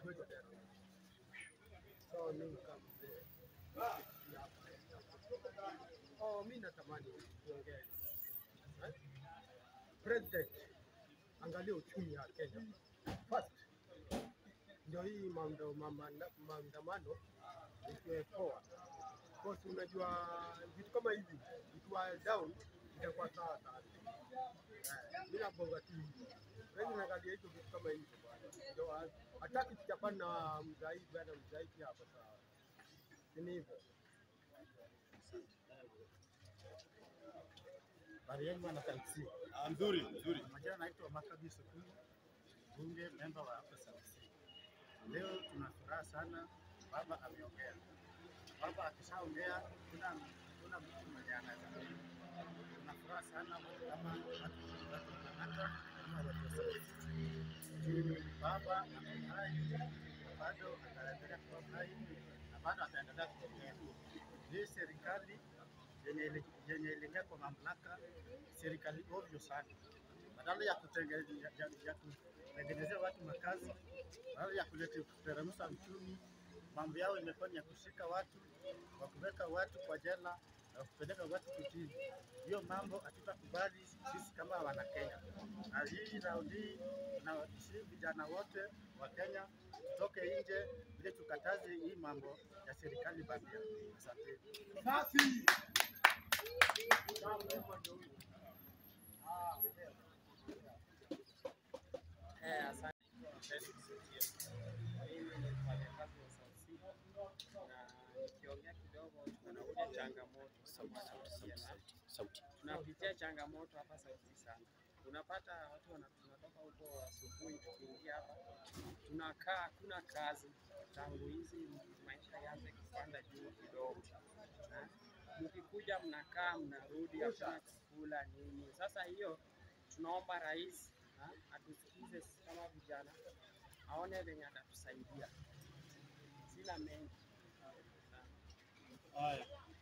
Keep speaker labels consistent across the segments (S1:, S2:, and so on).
S1: kwetu Nairobi. So mimi kama mzee Oh, mimi natamani kuongea eh? President, angalia uchumi wa Kenya first, ndio hii maando- mama- maandamano ikiwe poa, because unajua vitu kama hivi ikiwa down itakuwa sawa sana. Eh, Mimi nabonga tu hivi, Wewe unaangalia hizo vitu kama hivi bwana, ndio hataki tuchapana na mzaidi bwana, mzaidi hapo sawa, si ni hivyo?
S2: Habari yenu bwana KMC.
S3: Ah, Mzuri, mzuri.
S2: Majina naitwa Makabi Sukuni, bunge memba wa hapa South Sea. Leo tuna furaha sana, baba ameongea. Baba akishaongea kuna kuna mtu mwenye anaweza pinga. Tuna furaha sana wote kama watu watu wa Kanada kama watu wa South Sea. Juu baba amefurahi, bado ataendelea kuwa hai na bado ataendelea kuongea. Hii serikali yenye ili- yenye iliingia kwa mamlaka, serikali ovyo sana, badala ya kutenge- ya- ya- ya kutengenezea watu makazi, badala ya kuleta kuteremsha uchumi, mambo yao imekuwa ni ya kushika watu, wa kuweka watu kwa jela na kupeleka watu kutini. Hiyo mambo hatutakubali sisi kama wana Kenya, na hii raundi hii na sisi vijana wote wa Kenya tutoke nje ili tukataze hii mambo ya serikali bandia. Asante.
S1: Safi.
S4: Eh, asante. Mimi ni mfanyakazi wa South Sea na nikiongea kidogo tunakuja changamoto
S5: sauti.
S4: tunapitia changamoto hapa South Sea sana. Unapata watu wana- tunatoka huko asubuhi tukiingia hapa tunakaa, hakuna kazi tangu hizi maisha yaanze kupanda juu kidogo. Na Mkikuja mnakaa mnarudi, hakuna chakula nini. Sasa hiyo tunaomba rais ha, atusikize sisi kama vijana, aone venye atatusaidia. Sina mengi.
S3: Haya.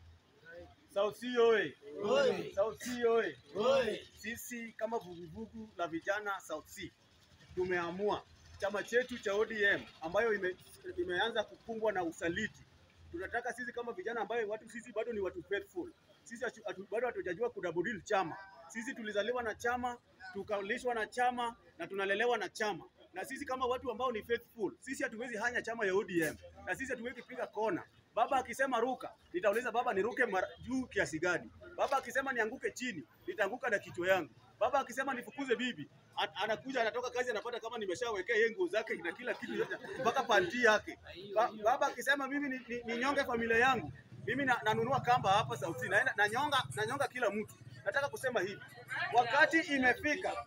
S3: South Sea oye! South Sea oye! Sisi kama vuguvugu la vijana South Sea tumeamua chama chetu cha ODM ambayo ime, imeanza kukumbwa na usaliti. Tunataka sisi kama vijana ambayo watu sisi bado ni watu faithful. Sisi hatu- hatu- bado hatujajua kudabudil chama. Sisi tulizaliwa na chama, tukalishwa na chama na tunalelewa na chama. Na sisi kama watu ambao ni faithful, sisi hatuwezi hanya chama ya ODM na sisi hatuwezi piga kona. Baba akisema ruka, nitauliza baba niruke mara juu kiasi gani? Baba akisema nianguke chini, nitaanguka na kichwa yangu. Baba akisema nifukuze bibi, an- anakuja anatoka kazi anapata kama nimeshawekea yeye nguo zake na kila kitu yote mpaka panti yake. Ba, baba akisema mimi ni, ni, ninyonge familia yangu, mimi na, nanunua kamba hapa South Sea, naenda nanyonga nanyonga kila mtu. Nataka kusema hivi, wakati imefika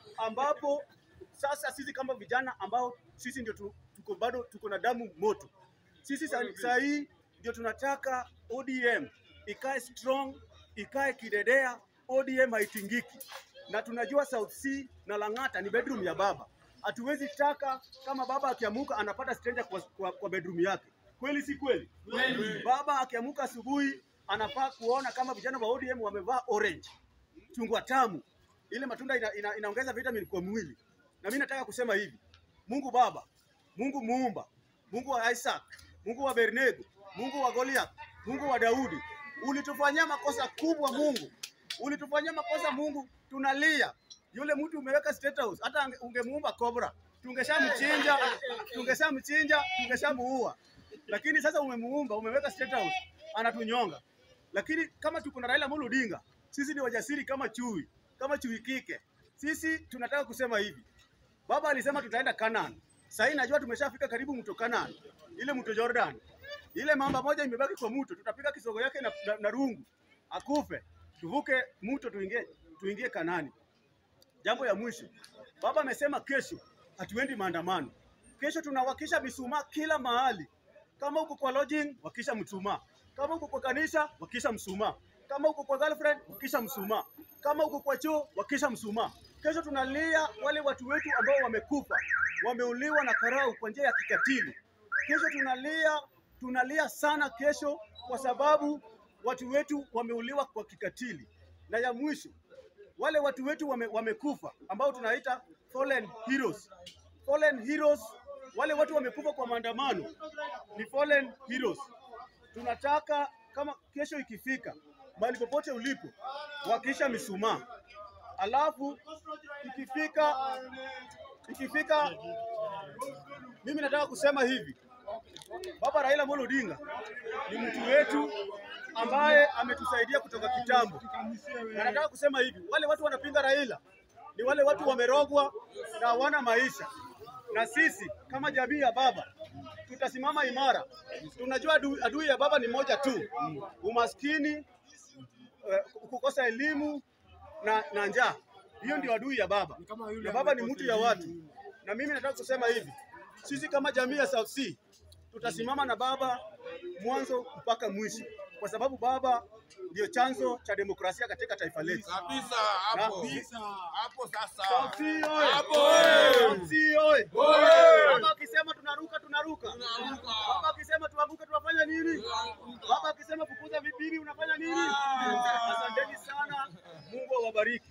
S3: ambapo sasa sisi kama vijana ambao sisi ndio tu- tuko bado tuko na damu moto, sisi sa- saa hii ndio tunataka ODM ikae strong, ikae kidedea. ODM haitingiki, na tunajua South Sea na Lang'ata ni bedroom ya baba. Hatuwezi taka kama baba akiamuka anapata stranger kwa, kwa, kwa bedroom yake. Kweli si kweli? Baba akiamuka asubuhi anafaa kuona kama vijana wa ODM wamevaa orange, chungwa tamu, ile matunda ina, ina, inaongeza vitamin kwa mwili. Na mimi nataka kusema hivi, Mungu Baba, Mungu Muumba, Mungu wa Isaac, Mungu wa Bernego, Mungu wa Goliath, Mungu wa Daudi, ulitufanyia makosa kubwa Mungu, ulitufanyia makosa Mungu, tunalia. Yule mtu umeweka state house, hata ange- ungemuumba cobra, tungeshamchinja, tungeshamchinja, tungeshamuua. Lakini sasa umemuumba, umeweka state house, anatunyonga. Lakini kama tuko na Raila Amolo Odinga, sisi ni wajasiri kama chui, kama chui kike. Sisi tunataka kusema hivi, Baba alisema tutaenda Canaan. Sasa hii najua tumeshafika karibu mto Canaan, ile mto Jordan. Ile mamba moja imebaki kwa mto, tutapiga kisogo yake na, na, na rungu akufe, tuvuke mto tuingie tuingie Kanani. Jambo ya mwisho, baba amesema kesho hatuendi maandamano. Kesho tunawakisha mishumaa kila mahali. Kama uko kwa lodging, wakisha mshumaa. Kama uko kwa kanisa, wakisha mshumaa. Kama uko kwa girlfriend, wakisha mshumaa. Kama uko kwa choo, wakisha mshumaa. Kesho tunalia wale watu wetu ambao wamekufa, wameuliwa na karau kwa njia ya kikatili. Kesho tunalia, tunalia sana kesho kwa sababu watu wetu wameuliwa kwa kikatili. Na ya mwisho, wale watu wetu wame, wamekufa ambao tunaita fallen heroes. Fallen heroes wale watu wamekufa kwa maandamano ni fallen heroes. Tunataka kama kesho ikifika, mahali popote ulipo, wakisha mishumaa, alafu ikifika ikifika, mimi nataka kusema hivi, Baba Raila Amolo Odinga ni mtu wetu ambaye ametusaidia kutoka kitambo, na nataka kusema hivi, wale watu wanapinga Raila ni wale watu wamerogwa na hawana maisha, na sisi kama jamii ya baba tutasimama imara. Tunajua adui, adui ya baba ni moja tu, umaskini, eh, kukosa elimu na, na njaa. Hiyo ndio adui ya baba, na baba ni mtu ya watu. Na mimi nataka kusema hivi, sisi kama jamii ya South Sea tutasimama na baba mwanzo mpaka mwisho, kwa sababu baba ndio chanzo cha demokrasia katika taifa letu.
S6: Kabisa hapo.
S3: Na-
S6: Hapo sasa.
S3: South Sea oye!
S6: Hapo.
S3: South Sea oye!
S6: Oye!
S3: Baba akisema tunaruka, tunaruka. Baba akisema tuanguke, tunafanya nini? Baba akisema fukuza vibibi, unafanya nini? Asanteni sana, Mungu awabariki.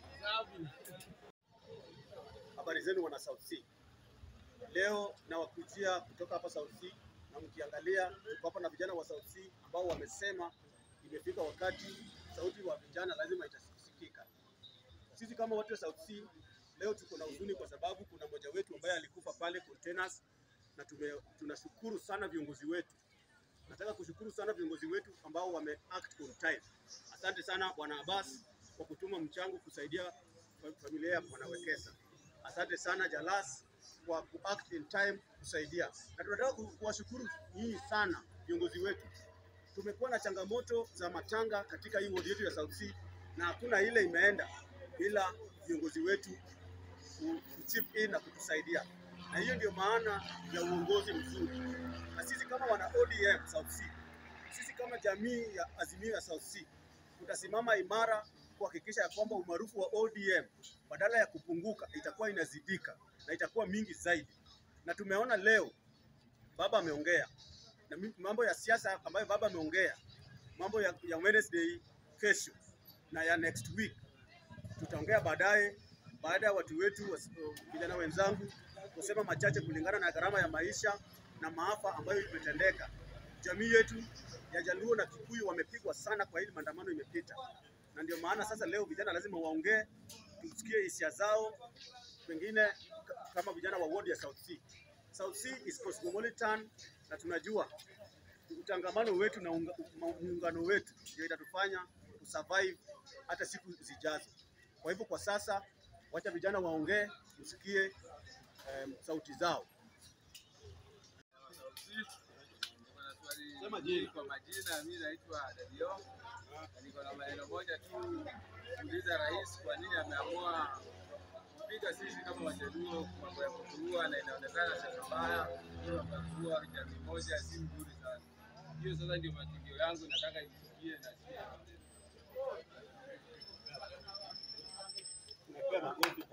S3: Habari zenu wana South Sea. Leo nawakujia kutoka hapa South Sea, na mkiangalia tuko hapa na vijana wa South Sea ambao wamesema imefika wakati sauti wa vijana lazima itasikika. Sisi kama watu wa South Sea leo tuko na huzuni kwa sababu kuna mmoja wetu ambaye alikufa pale containers, na tume, tunashukuru sana viongozi wetu. Nataka kushukuru sana viongozi wetu ambao wame act on time. Asante sana Bwana Abbas kwa kutuma mchango kusaidia fa- familia ya Bwana Wekesa. Asante sana Jalas kwa ku act in time kusaidia, na tunataka ku- kuwashukuru nyinyi sana viongozi wetu. Tumekuwa na changamoto za matanga katika hii ward yetu ya South Sea na hakuna ile imeenda bila viongozi wetu ku- kuchip in na kutusaidia, na hiyo ndio maana ya uongozi mzuri. Na sisi kama wana ODM South Sea, sisi kama jamii ya Azimio ya South Sea tutasimama imara kuhakikisha ya kwamba umaarufu wa ODM badala ya kupunguka itakuwa inazidika na itakuwa mingi zaidi. Na tumeona leo baba ameongea na mi- mambo ya siasa ambayo baba ameongea, mambo ya, ya Wednesday kesho na ya next week tutaongea baadaye, baada ya watu wetu was- vijana wenzangu kusema machache kulingana na gharama ya maisha na maafa ambayo imetendeka. Jamii yetu ya Jaluo na Kikuyu wamepigwa sana kwa hili maandamano imepita, na ndio maana sasa leo vijana lazima waongee, tusikie hisia zao, pengine k- kama vijana wa ward ya South Sea. South Sea is cosmopolitan na tunajua utangamano wetu na unga- ma- muungano wetu ndio itatufanya kusurvive hata siku zijazo. Kwa hivyo kwa sasa, wacha vijana waongee, tusikie em, sauti zao. Sema jina.
S7: Kwa majina mimi naitwa Dadio. Niko na maneno moja tu kuuliza rais kwa nini ameamua kupiga sisi kama Wajaluo mambo ya kukurua, na inaonekana sasa mbaya hiyo mambo ya kukurua jamii moja si mzuri sana. Hiyo sasa ndio matukio yangu, nataka isikie na sie
S3: Tunapewa makofi.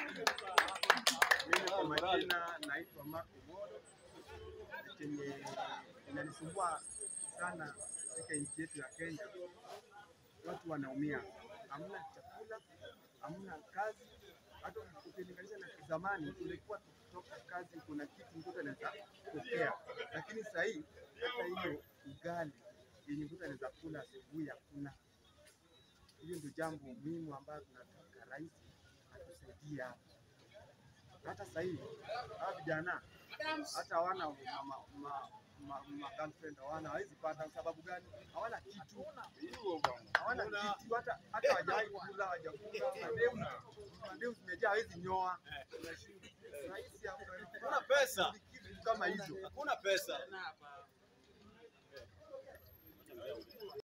S2: Mimi kwa majina naitwa Mark Omoro. Chenye inanisumbua sana katika nchi yetu ya Kenya, watu wanaumia, hamna chakula, hamna kazi. Hata ukilinganisha na zamani, tulikuwa tukitoka kazi, kuna kitu mtoto anaweza pokea, lakini sasa hii hata hiyo ugali yenye mtoto anaweza kula asubuhi hakuna. Hiyo ndio jambo muhimu ambayo tunataka rais atusaidie hapa hata sasa hivi hawa vijana hata hawana ma, ma, ma, ma, ma girlfriend hawana, hawezi pata. Sababu gani? Hawana kitu, hawana kitu, hata hata hawajawahi kula, hawajakula. Mademu mademu zimejaa, hawezi nyoa. Rais
S3: Hakuna pesa,
S2: kitu kama hizo
S3: hakuna pesa.